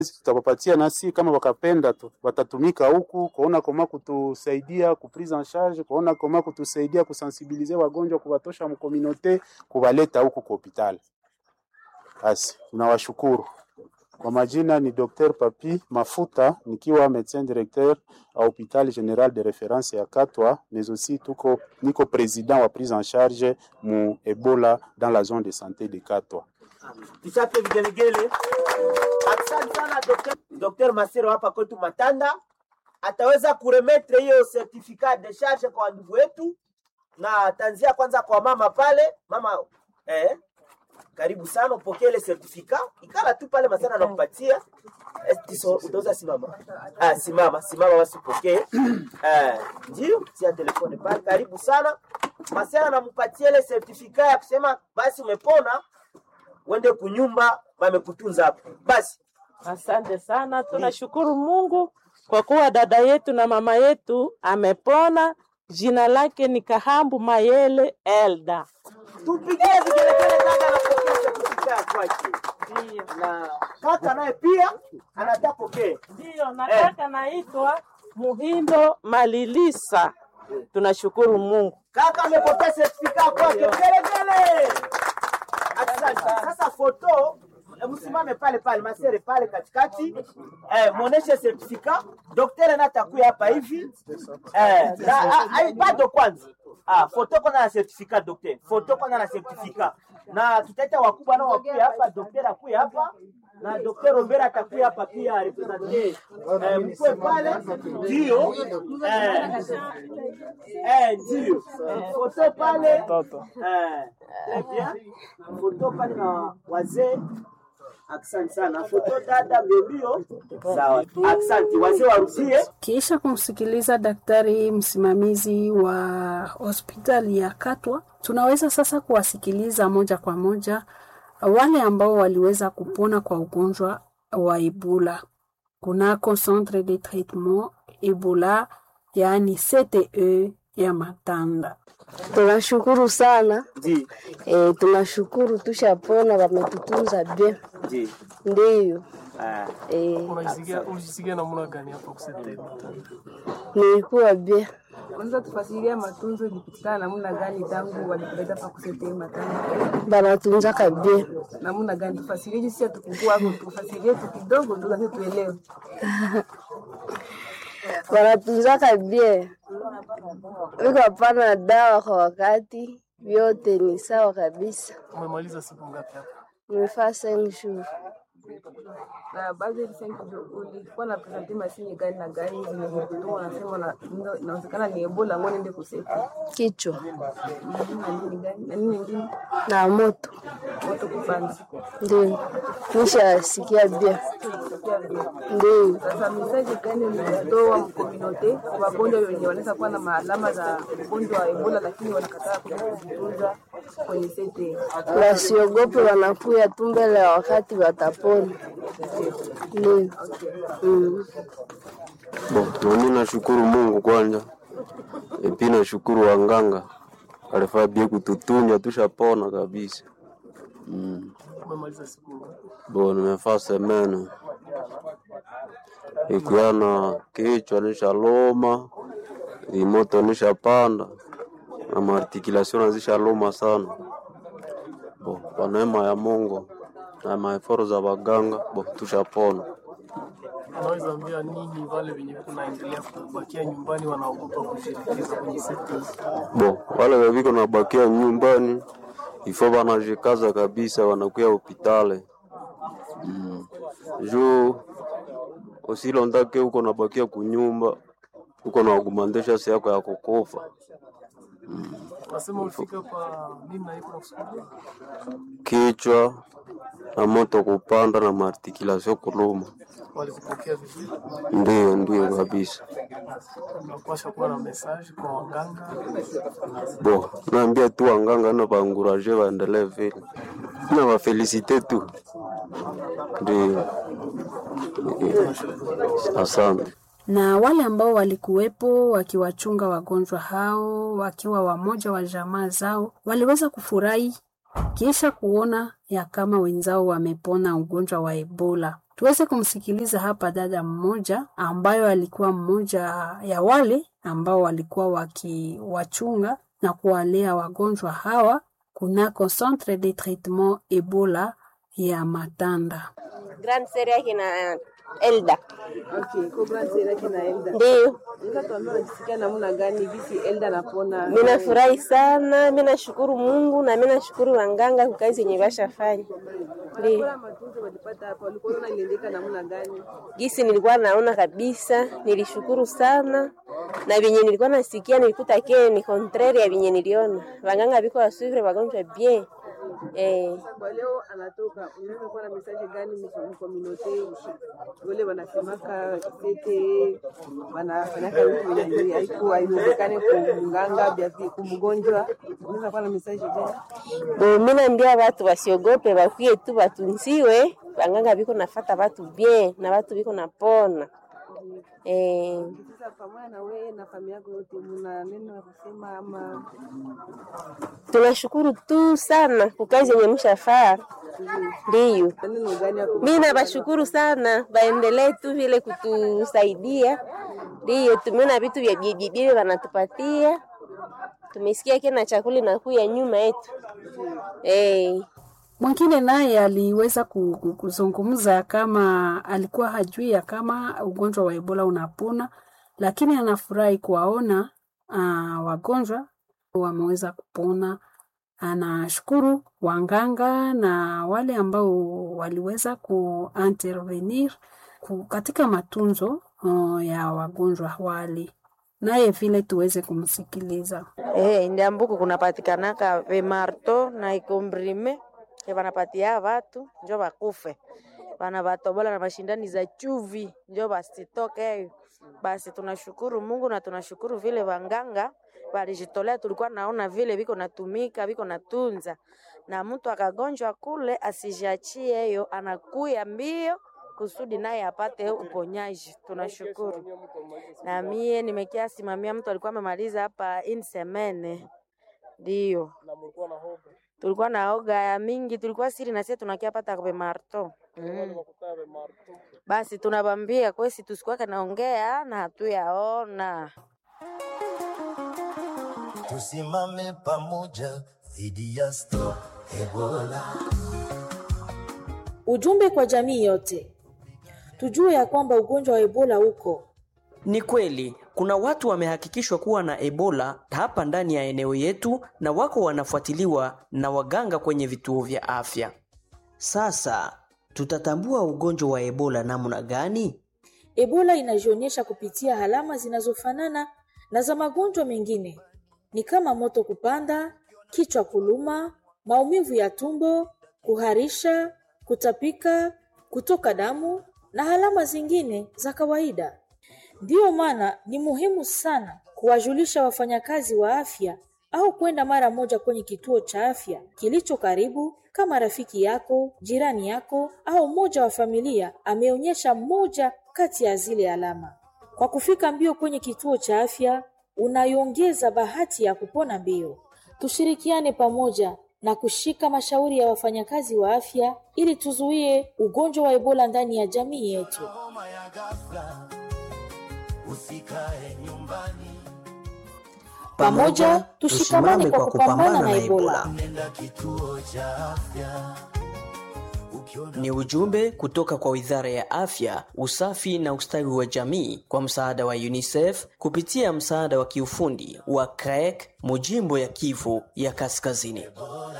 tutawapatia nasi kama wakapenda tu watatumika huku kuona koma kutusaidia ku prise en charge, kuona koma kutusaidia kusensibilize wagonjwa, kuwatosha mkominote, kuwaleta huku kwa hospitali. Basi tunawashukuru. Kwa majina ni Dr. Papi Mafuta nikiwa médecin directeur a hôpital général de référence ya Katwa, mais aussi tuko niko président wa prise en charge mu Ebola dans la zone de santé de Katwa. Tuchape vigelegele. Asante sana Dr. Dr. Masero hapa kwetu Matanda ataweza kuremetre hiyo certificat de charge kwa ndugu wetu, na ataanzia kwanza kwa mama pale. Mama eh, karibu sana upokee ile certificat, ikala tu pale Masana anakupatia Estiso, utaweza simama. Ah, simama simama, basi upokee eh, ndio tia telefone pale. Karibu sana Masana anampatia ile certificat ya kusema basi umepona uende kunyumba wamekutunza hapo. Basi Asante sana, tunashukuru Mungu kwa kuwa dada yetu na mama yetu amepona. Jina lake ni Kahambu Mayele Elda. tupigie vigelegele dada anapokea certificat kwake, Ndiyo, na kaka naye pia anataka pokee. ndiyo, nataka naitwa Muhindo Malilisa. Tunashukuru Mungu. Kaka amepokea certificat kwake, vigelegele. Asante. Sasa foto eh, msimame pale pale masere pale katikati eh, muoneshe certificat. Daktari na atakuya hapa hivi eh, na, ah, ah, bado kwanza ah, foto kwanza na certificat daktari, foto kwanza na certificat, na tutaita wakubwa nao wakuya hapa, daktari akuya hapa na Dr. Robert atakuya hapa pia represente eh, mkwe pale ndio eh, eh, ndio eh, foto pale eh, très bien foto pale na wazee Asante sana. Foto dada mbio. Sawa. Asante. Wazee warudie. Kisha kumsikiliza daktari msimamizi wa hospitali ya Katwa, tunaweza sasa kuwasikiliza moja kwa moja wale ambao waliweza kupona kwa ugonjwa wa Ebola kunako centre de traitement Ebola, yaani CTE ya Matanda. Tunashukuru sana Ndi. e, tunashukuru tushapona, wametutunza bien, Ndi. ndiyo Ah. e, Unajisikia unajisikia namna gani hapo kusete? nilikuwa bien. Unaweza tufasiria matunzo ilipitikana namna gani tangu walikuleta pa kusete matanga? Banatunzaka bien, Namna gani tufasirie jinsi hatukukua hapo, tufasirie tu kidogo ndio sasa tuelewe. banatunzaka bien, viko pana dawa kwa wakati, vyote ni sawa kabisa. Umemaliza siku ngapi hapa? Nimefaa cinq jours Na baadhi ya sasa ulikuwa na presenti mashine gani na gani zimekutoa, unasema na- ndo- inawezekana ni Ebola, ngoja niende kusete. kichwa Mhm, Na nini gani? Na nini nyingine? na moto, Moto kupanda. ndio nishasikia bien, Sikia vile. ndio Sasa mesaje gani mlitoa mkominote wagonjwa wenye wanaweza kuwa na maalama za ugonjwa wa Ebola lakini wanakataa kuja kujitunza kwenye sete? wasiogope, wanakuya tu mbele ya wakati watapona, ndio mm. Bo, nami nashukuru Mungu kwanza, epi nashukuru wanganga alifaa bie kututunja tushapona kabisa. Mm. Umemaliza siku ngapi? Bo, nimefaa semene ikiwa na kichwa nishaloma, imoto nishapanda na maartikulation nazishaloma sana. Bo, kwa neema ya Mungu na maeforo za waganga, bo tushapona. Unaweza ambia nini wale wenye kunaendelea kubakia nyumbani wanaogopa kushirikiza kwenye sekta hizi? Bo, wale weviko nabakia nyumbani ifo wanajikaza kabisa, wanakuya hopitale mm. juu usilondake uko nabakia kunyumba uko na agumandesha si yako ya kukufa Nasema ulifika kwa nini na iko nakusukulia? kichwa na moto kupanda na maartikulation kuluma. Walikupokea vizuri? Ndio, ndio kabisa. Unapasha kuwa na message kwa waganga. Bo, naambia tu wanganga na baanguraje waendelee vile na wafelisite tu, ndio. Asante. na wale ambao walikuwepo wakiwachunga wagonjwa hao wakiwa wamoja wa jamaa zao waliweza kufurahi kisha kuona ya kama wenzao wamepona ugonjwa wa Ebola. Tuweze kumsikiliza hapa dada mmoja ambayo alikuwa mmoja ya wale ambao walikuwa wakiwachunga na kuwalea wagonjwa hawa kunako Centre de Traitement Ebola ya Matanda. Grand Serie yake na Elda. Okay, kwa grand sera yake na Elda. Ndio. Unaweza tuambia unajisikia namna gani gisi Elda anapona? Mimi nafurahi sana, mimi nashukuru Mungu na mimi nashukuru wanganga kwa kazi yenye bashafanya. Ndio. Kwa matunzo walipata hapa, walikuwa wanaona iliendeka namna gani? Gisi nilikuwa naona kabisa, nilishukuru sana na vyenye nilikuwa nasikia nilikuta ke ni contraire ya vyenye niliona. Wanganga biko wasuvre wagonjwa bien. Eh, Kwa leo anatoka, unaweza kuwa na message gani mkominote wale wanasemaka sete wanafanyaka vitu vyenye haiku haiwezekane kumganga bia kumgonjwa, unaweza kuwa na message gani? bo mimi naambia watu wasiogope, bakuye tu batunziwe. Wanganga biko nafata watu bien na watu biko napona. Eh, Sasa pamoja na wewe na familia yako yote, mna neno la kusema ama tunashukuru tu sana kwa kazi yenye mshafaa. Ndiyo. neno gani ya Mi nabashukuru sana, baendelee tu vile kutusaidia. Ndiyo, tumeona vitu vya bibi wanatupatia, tumesikia kena chakula inakuya nyuma yetu eh. Mwingine naye aliweza ku- ku- kuzungumza kama alikuwa hajui ya kama ugonjwa wa Ebola unapona, lakini anafurahi kuwaona uh, wagonjwa wameweza kupona. Anashukuru wanganga na wale ambao waliweza kuintervenir ku- katika matunzo uh, ya wagonjwa wale, naye vile tuweze kumsikiliza. Eh, ndiambuku kunapatikanaka vimarto na ikombrime ke vanapatia vatu njo vakufe vana vatobola na mashindani za chuvi njo vasitoke. Basi tunashukuru Mungu na tunashukuru vile wanganga walijitolea, tulikuwa naona vile viko natumika viko natunza, na mtu akagonjwa kule asijiachie hiyo, anakuya mbio kusudi naye apate uponyaji. Tunashukuru. Na mie nimekia simamia mtu alikuwa amemaliza hapa in semene, ndio tulikuwa na oga ya mingi, tulikuwa siri na sie tunakia pata kwa marto mm. Basi tunabambia kwesi tusikuwake naongea na hatuyaona Tusimame pamoja dhidi ya Stop Ebola. Ujumbe kwa jamii yote, tujue ya kwamba ugonjwa wa Ebola uko Ni kweli kuna watu wamehakikishwa kuwa na Ebola hapa ndani ya eneo yetu na wako wanafuatiliwa na waganga kwenye vituo vya afya. Sasa tutatambua ugonjwa wa Ebola namna gani? Ebola inajionyesha kupitia alama zinazofanana na za magonjwa mengine, ni kama moto kupanda, kichwa kuluma, maumivu ya tumbo, kuharisha, kutapika, kutoka damu na alama zingine za kawaida. Ndiyo maana ni muhimu sana kuwajulisha wafanyakazi wa afya au kwenda mara moja kwenye kituo cha afya kilicho karibu, kama rafiki yako, jirani yako au mmoja wa familia ameonyesha moja kati ya zile alama. Kwa kufika mbio kwenye kituo cha afya, unaiongeza bahati ya kupona mbio. Tushirikiane pamoja na kushika mashauri ya wafanyakazi wa afya ili tuzuie ugonjwa wa Ebola ndani ya jamii yetu. Homa ya ghafla, usikae nyumbani, Pamoja tushikamane kwa kupambana na Ebola. nenda kituo cha afya. Ni ujumbe kutoka kwa Wizara ya Afya, Usafi na Ustawi wa Jamii kwa msaada wa UNICEF kupitia msaada wa kiufundi wa CREC Mujimbo ya Kivu ya Kaskazini.